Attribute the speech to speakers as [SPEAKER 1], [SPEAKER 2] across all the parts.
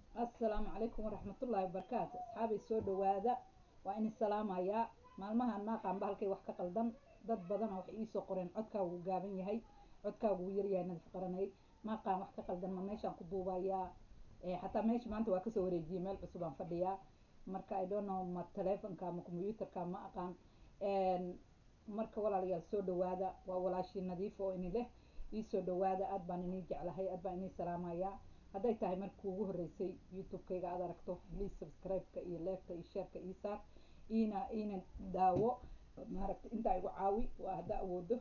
[SPEAKER 1] assalaamu calaykum waraxmatullaahi wabarakaatu asxaabay soo dhawaada waa idin salaamayaa maalmahan maaqaanba halkay wax ka qaldan dad badana waxay iisoo qoreen codkaagu wuu gaaban yahay codkaagu wuu yaryahay nadif qaranay maaqaan wax ka qaldan ma meeshaan ku duubayaa xataa meesha maanta waa kasoo wareejiyay meel cusub aan fadhiyaa marka i don't know ma telefonka ama combyuutarka ma aqaan marka walaalayaal soo dhawaada waa walaashii nadiif oo ini leh iisoo dhawaada aad baan inii jeclahay aad baan inii salaamayaa hadday tahay markii ugu horreysay youtube-kayga aad aragto please subscribe-ka iyo leefka iyo sheerka ii saar iina iina daawo maaragta intaa igu caawi waa hadda awoodo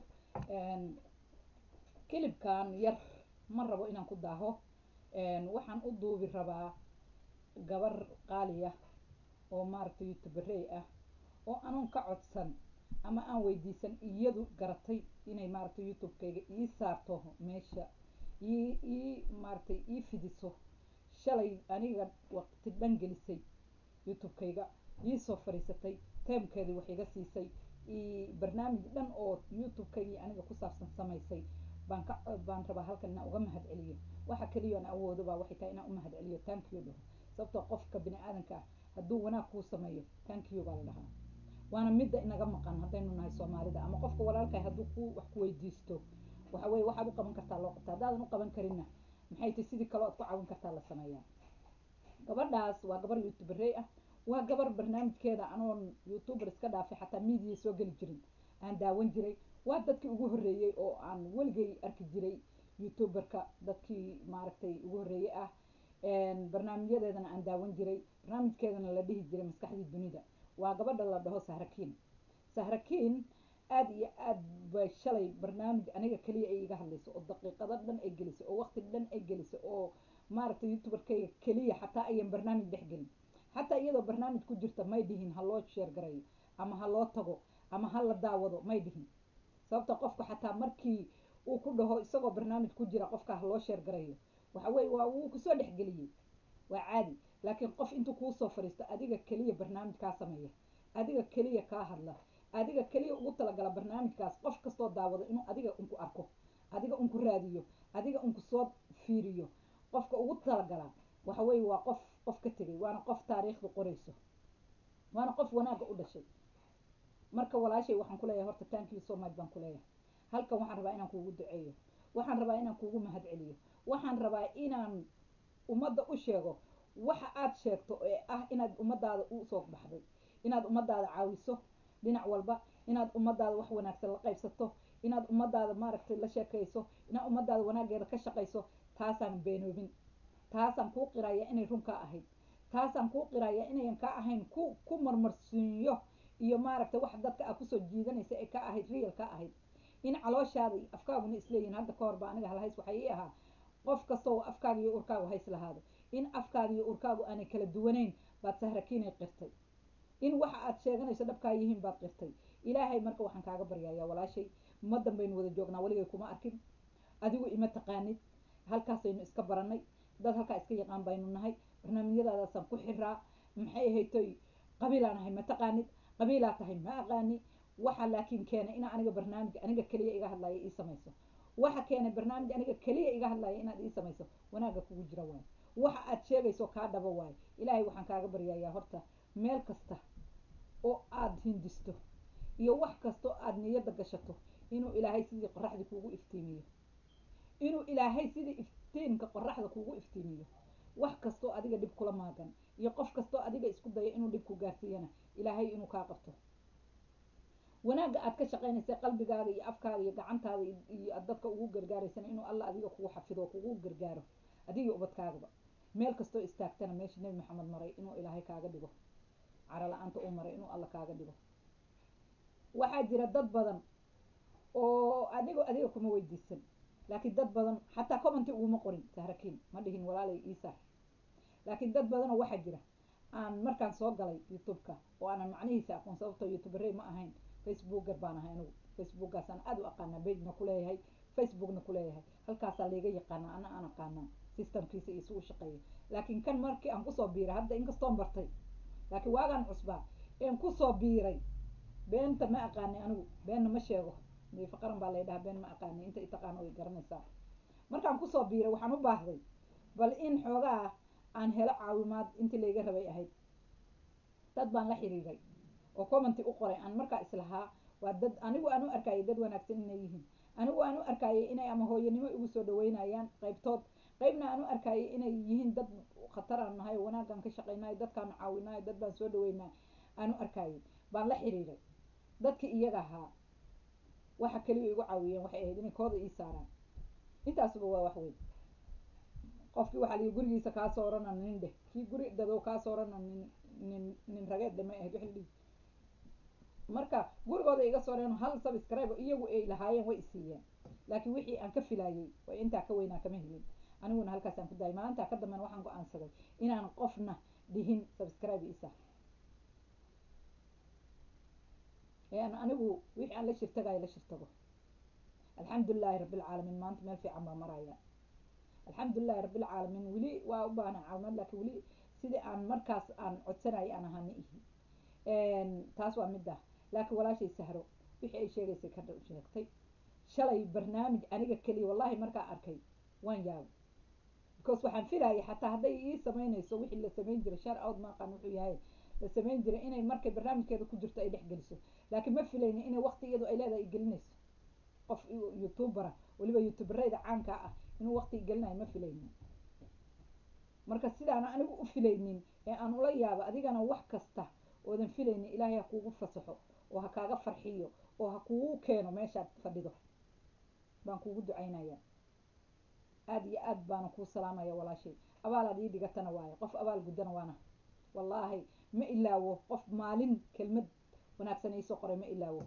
[SPEAKER 1] kilibkan yar ma rabo inaan ku daaho waxaan u duubi rabaa gabar qaaliya oo maaragta youtuberey ah oo anuun ka codsan ama aan weydiisan iyadu garatay inay maaragta youtube-kayga ii saarto meesha ii ii maaragtay ii fidiso shalay aniga waqti dhan gelisay youtube-kayga ii soo fadhiisatay teemkeedii wax iga siisay i barnaamij dhan oo youtube-kaygii aniga ku saabsan samaysay baan ka baan rabaa halkan inaan uga mahad celiyo waxa keliya aan awoodo baa waxay tahay inaan u mahad celiyo thank you dhaho sababtoo qofka bini aadanka ah hadduu wanaag kuu sameeyo thank you baa la dhahaa waana midda inaga maqan haddaynu nahay soomaalida ama qofka walaalkahay hadduu ku wax ku weydiisto waxa weye waxaad u qaban kartaa loo qabta haddaadan u qaban karinna maxay tahy sidii kaloo aad ku caawin kartaa la sameeyaa gabadhaas waa gabar youtuberey ah waa gabar barnaamijkeeda anoon youtuber iska dhaafay xataa media soo geli jirin aan daawan jiray waa dadkii ugu horreeyey oo aan weligay arki jiray youtuberka dadkii maaragtay ugu horreeyey ah barnaamijyadeedana aan daawan jiray barnaamijkeedana la dhihi jiray maskaxdii dunida waa gabadha la dhaho sahrakiin sahrakiin aada iyo aad bay shalay barnaamij aniga keliya ay iga hadlayso oo daqiiqado dhan ay gelisay oo waqti dhan ay gelisay oo maaragtay youtuberkayga keliya xataa ayan barnaamij dhex gelin xataa iyadoo barnaamij ku jirta may dhihin ha loo sheer garayo ama ha loo tago ama ha la daawado may dhihin sababta qofka xataa markii uu ku dhaho isagoo barnaamij ku jira qofka ha loo sheer garayo waxa weye waa wuu kusoo dhexgeliyey waa caadi laakiin qof intuu kuusoo fadhiisto adiga keliya barnaamij kaa sameeya adiga keliya kaa hadla adiga keliya ugu talagala barnaamijkaas qof kastoo daawado inuu adiga unku arko adiga unku raadiyo adiga unku soo fiiriyo qofka ugu talagalaa waxa weye waa qof qof ka tegay waana qof taariikhda qorayso waana qof wanaagga u dhashay marka walaashay waxaan kuleeyahay horta thank you so much baan kuleeyahay halkan waxaan rabaa inaan kuugu duceeyo waxaan rabaa inaan kuugu mahad celiyo waxaan rabaa inaan ummadda u sheego waxa aad sheegto ee ah inaad ummadaada usoo baxday inaad ummadaada caawiso dhinac walba inaad ummadaada wax wanaagsan la qaybsato inaad ummadaada maaragtay la sheekayso inaad ummadaada wanaageeda ka shaqayso taasaan beenoobin taasaan kuu qiraya inay run kaa ahayd taasaan kuu qiraya inayan kaa ahayn ku ku marmarsiinyo iyo maaragtay wax dadka a kusoo jiidanaysa ee ka ahayd real ka ahayd in calooshaada iyo afkaaguna isleeyihin hadda ka horba aniga halhays waxay ii ahaa qof kastoo afkaaga iyo urkaagu hays lahaado in afkaaga iyo urkaagu aanay kala duwanayn baad sahrakiinay qirtay in waxa aad sheeganayso dhabkaa yihiin baad qirtay ilaahay marka waxaan kaaga baryayaa walaashay ummadan baynu wada joognaa weligay kuma arkin adigu ima taqaanid halkaasaynu iska baranay dad halkaa iska yaqaan baynu nahay barnaamijyadaadaasaan ku xiraa maxay ahaytoy qabiilaan ahay ma taqaanid qabiilaa tahay ma aqaani waxa laakiin keenay ina aniga barnaamij aniga keliya iga hadlaya ii samayso waxa keenay barnaamij aniga keliya iga hadlaya inaad ii samayso wanaagga kugu jira waayo waxa aad sheegayso kaa dhabo waayo ilaahay waxaan kaaga baryayaa horta meel kasta oo aada hindisto iyo wax kastoo aada niyadda gashato inuu ilaahay sidii qoraxda kuugu iftiimiyo inuu ilaahay sidii iftiinka qoraxda kuugu iftiimiyo wax kastoo adiga dhib kula maagan iyo qof kastoo adiga isku dayo inuu dhib ku gaarsiiyana ilaahay inuu kaa qabto wanaagga aad ka shaqaynaysa qalbigaaga iyo afkaaga iyo gacantaada iyo aad dadka ugu gargaaraysana inuu alla adiga kugu xafido oo kugu gargaaro adiga ubadkaagaba meel kastoo istaagtana meesha nebi maxamed maray inuu ilaahay kaaga dhigo caro la-aanta u maray inuu alla kaaga dhigo waxaa jira dad badan oo anigo adiga kuma weydiisan laakiin dad badan xataa commenty uguma qorin sahrakiin ma dhihin walaalay iisaar laakiin dad badanoo waxaa jira aan markaan soo galay youtube-ka oo aanan macnihiisa aqoon sababtoo youtuberey ma ahayn facebooker baan ahay anigu facebookaasaan aada u aqaanaa bagena kuleeyahay facebookna kuleeyahay halkaasaa layga yaqaanaa ana aan aqaanaa systemkiisa iyo si u shaqeeya laakiin kan markii aan kusoo biiray hadda inkastoon bartay laakiin waagaan cusbaa een kusoo biiray beenta ma aqaani anigu beenna ma sheego diifa qaran baa lay dhahaa been ma aqaani inta itaqaano way garanaysaa markaan kusoo biiray waxaan u baahday bal in xoogaa aan helo caawimaad intii layga rabay ahayd dad baan la xiriiray oo commenty u qoray aan markaa islahaa waa dad anigu aan u arkayay dad wanaagsan inay yihiin anigu aan u arkayay inay ama hooyanimo igu soo dhaweynayaan qaybtood qaybna aan u arkayay inay yihiin dad khatar aan nahay wanaagaan ka shaqeynayo dadkaan caawinayo dad baan soo dhaweynaa aan u arkayay baan la xiriiray dadkii iyaga ahaa waxa keliya igu caawiyeen waxay ahayd inay kooda ii saaraan intaasuba waa wax weyn qofkii waxaa lii gurigiisa kaa soorana nin dheh kii guri dadow kaa soorana nin nin nin rageed dhe may ahayd wixii la dhihi marka gurigooda iga sooreen hal subscribe iyagu ay lahaayeen way isiiyeen laakiin wixii aan ka filayay way intaa ka weynaa kama helin aniguna halkaasaan ku daayay maalintaa ka dambena waxaan go-aansaday inaan qofna dhihin subscribe isa an anigu wixii aan la shirtagayo la shirtago alxamdulilahi rabbilcaalamiin maanta meel fiican baa maraya alxamdulilahi rabbilcaalamiin weli waa u baahna caawimaad laakiin weli sidii aan markaas aan codsanayay aan ahaa ma ihi taas waa midda laakiin walaashay sahro wixii ay sheegaysay ka sheegtay shalay barnaamij aniga keliya wallahi markaa arkay waan yaabay because waxaan filayay xataa hadday ii samaynayso wixii la samayn jiray shar out maaqaan wuxuu yahay la samayn jiray inay markay barnaamijkeeda ku jirto ay dhex geliso laakiin ma filayni inay waqti iyadu ay leedahay ay gelinayso qof youtubera weliba youtubereyda caanka ah inuu waqti gelinayo ma filaynin marka sidaana anigu u filaynin ee aan ula yaabo adigana wax kasta oodan filaynin ilaahay ha kuugu fasaxo oo ha kaaga farxiyo oo ha kugu keeno meeshaad fadhido baan kuugu ducaynaya aada iyo aad baana kuu salaamaya walaashay abaalaad ii dhigatana waayo qof abaal guddana waana wallaahi ma ilaawo qof maalin kelmad wanaagsan iisoo qoray ma ilaawo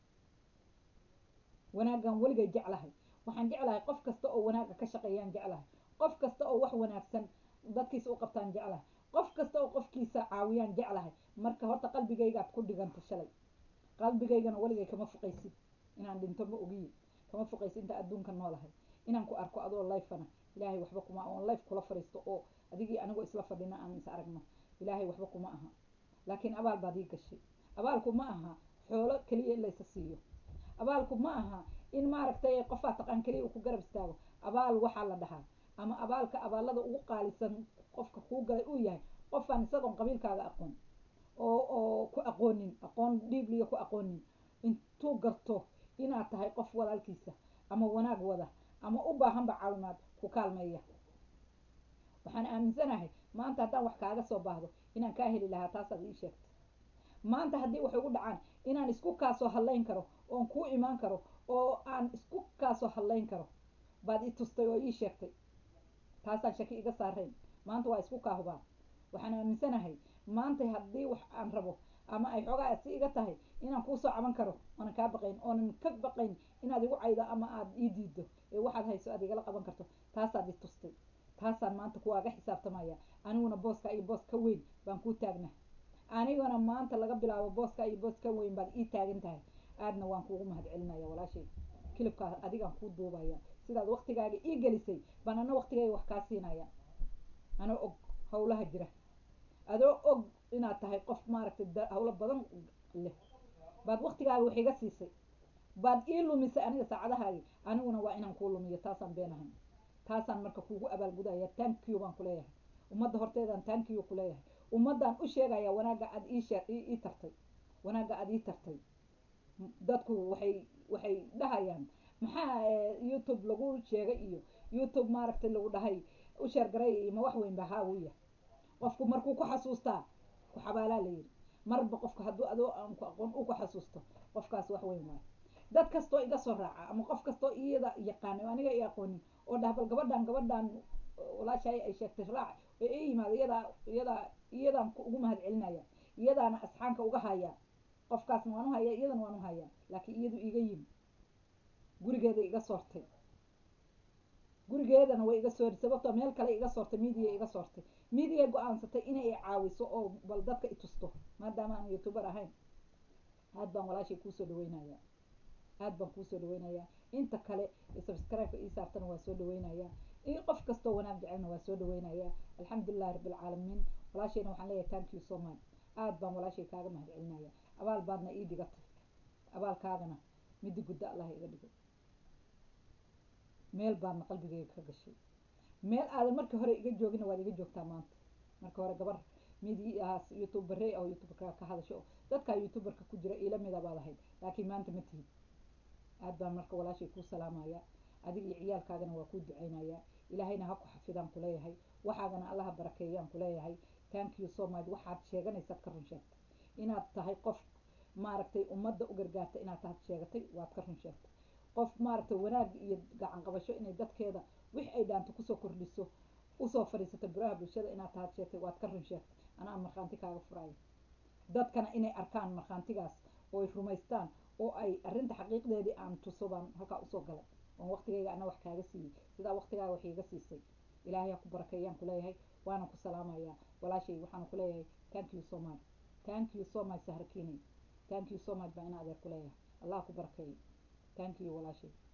[SPEAKER 1] wanaaggan weligay jeclahay waxaan jeclahay qof kasta oo wanaagga ka shaqeeyaan jeclahay qof kasta oo wax wanaagsan dadkiisa u qabtaan jeclahay qof kasta oo qofkiisa caawiyaan jeclahay marka horta qalbigaygaad ku dhiganta shalay qalbigaygana weligay kama fuqaysid inaan dhinto ma ogiye kama fuqaysid inta adduunka noolahay inaan ku arko adoo lifena ilaahay waxba kuma oon life kula fadhiisto oo adigii anigoo isla fadhina aan is aragno ilaahay waxba kuma aha laakiin abaal baad ii gashay abaalku ma aha xoolo keliya in laysa siiyo abaalku ma aha in maaragtay qofaa taqaan keliya uu ku garab istaago abaal waxaa la dhahaa ama abaalka abaalada ugu qaalisan qofka kuu galay uu yahay qofaan isagoon qabiilkaaga aqoon oo oo ku aqoonin aqoon dhiibliya ku aqoonin intuu garto inaad tahay qof walaalkiisa ama wanaag wada ama u baahanba caawimaad ku kaalmeeya waxaan aaminsanahay maanta haddaan wax kaaga soo baahdo inaan kaa heli lahaa taasaad ii sheegtay maanta haddii waxay ugu dhacaan inaan isku kaasoo hadlayn karo oon kuu imaan karo oo aan isku kaasoo hadlayn karo baad i tustay oo ii sheegtay taasaan shaki iga saarayn maanta waa isku kaahubaa waxaan aaminsanahay maanta haddii wax aan rabo ama ay xoogaa si iga tahay inaan kuusoo caban karo oonan kaa baqayn oonan ka baqayn inaad igu caydo ama aad ii diido ee waxaad hayso aad igala qaban karto taasaad i tustay taasaan maanta kuwaaga xisaabtamaya aniguna booska iyo boos ka weyn baan kuu taagna anigana maanta laga bilaabo booska iyo boos ka weyn baad ii taagan tahay aadna waan kuugu mahad celinaya walaashay kilibkaa adigaan kuu duubaya sidaad waktigaaga ii gelisay baan ana waktigayga wax kaa siinaya anoo og hawlaha jira adoo og inaad tahay qof maaragtay hawlo badan leh baad waktigaaga wax iga siisay baad ii lumisay aniga saacadahaagi aniguna waa inaan kuu lumiyo taasaan beenahay taasaan marka kuugu abaalgudaya tankiyo baan kuleeyahay ummadda horteedaan tankiyo kuleeyahay ummaddaan u sheegaya wanaagga aad iishee ii tartay wanaagga aad ii tartay dadku waxay waxay dhahayaan maxaa youtube lagu sheegay iyo youtube maaragtay lagu dhahay u sheergaray iyo ma wax weyn ba haa wuu yahay qofku markuu ku xasuustaa ku xabaalaa la yidhi marba qofka hadduu adoo aan ku aqoon u ku xasuusto qofkaas wax weyn waayo dad kastoo iga soo raaca ama qof kastoo iyada yaqaana aniga i aqoonin oo dhah bal gabadhan gabadhan walaashaay ay sheegtay raac ee i yimaado iyadaa iyadaa iyadaan ugu mahad celinaya iyadaana asxaanka uga haya qofkaasna waan u haya iyadana waan u haya laakiin iyadu iga yimi gurigeeda iga soortay gurigeedana way iga soori sababtoo meel kale iga soortay midiya iga soortay midiya go-aansatay inay i caawiso oo bal dadka i tusto maadaama aan youtuber ahayn aad baan walaashay kuusoo dhaweynaya aad baan kuusoo dhaweynaya inta kale subscribe-ka ii saartana waa soo dhaweynaya in qof kastoo wanaag jecelna waa soo dhaweynaya alxamdulilahi rabbilcaalamiin walaashayna waxaan leeyahay thank you so much aad baan walaashay kaaga mahad celinaya abaal baadna ii dhigatay abaalkaagana midda gudda allah iga dhigo meel baadna qalbigayga ka gashay meel aadan marka hore iga joogina waad iga joogtaa maanta marka hore gabar midiyahaas youtuberey oo youtuberka ka hadasho dadkaa youtuberka ku jira ila mida baad ahayd laakiin maanta ma tihid aad baan marka walaashay kuu salaamaya adiga iyo ciyaalkaagana waa kuu duceynayaa ilaahayna ha ku xafidaan kuleeyahay waxaagana allaha barakeeyaan kuleeyahay thank you so much waxaad sheeganaysaad ka run sheegtay inaad tahay qof maaragtay ummadda u gargaarta inaad tahay sheegatay waad ka run sheegtay qof maaragtay wanaag iyo gacan qabasho inay dadkeeda wix ay dhaanto kusoo kordhiso usoo fadhiisata buraha bulshada inaad tahay sheegtay waad ka run sheegtay anaa markhaanti kaaga furaayo dadkana inay arkaan markhaantigaas oo ay rumaystaan oo ay arrinta xaqiiqdeedii aan tuso baan halkaa usoo galay oon waqtigayga ana wax kaaga siiyey sidaa waqtigaaga wax iiga siisay ilaahay ha ku barakeeyaan kuleeyahay waana ku salaamayaa walaashay waxaan kuleeyahay thank you so much thank you so much sahrakiinay thank you so much baa ina adeer kuleeyahay allah ku barakeeyo thank you walaashay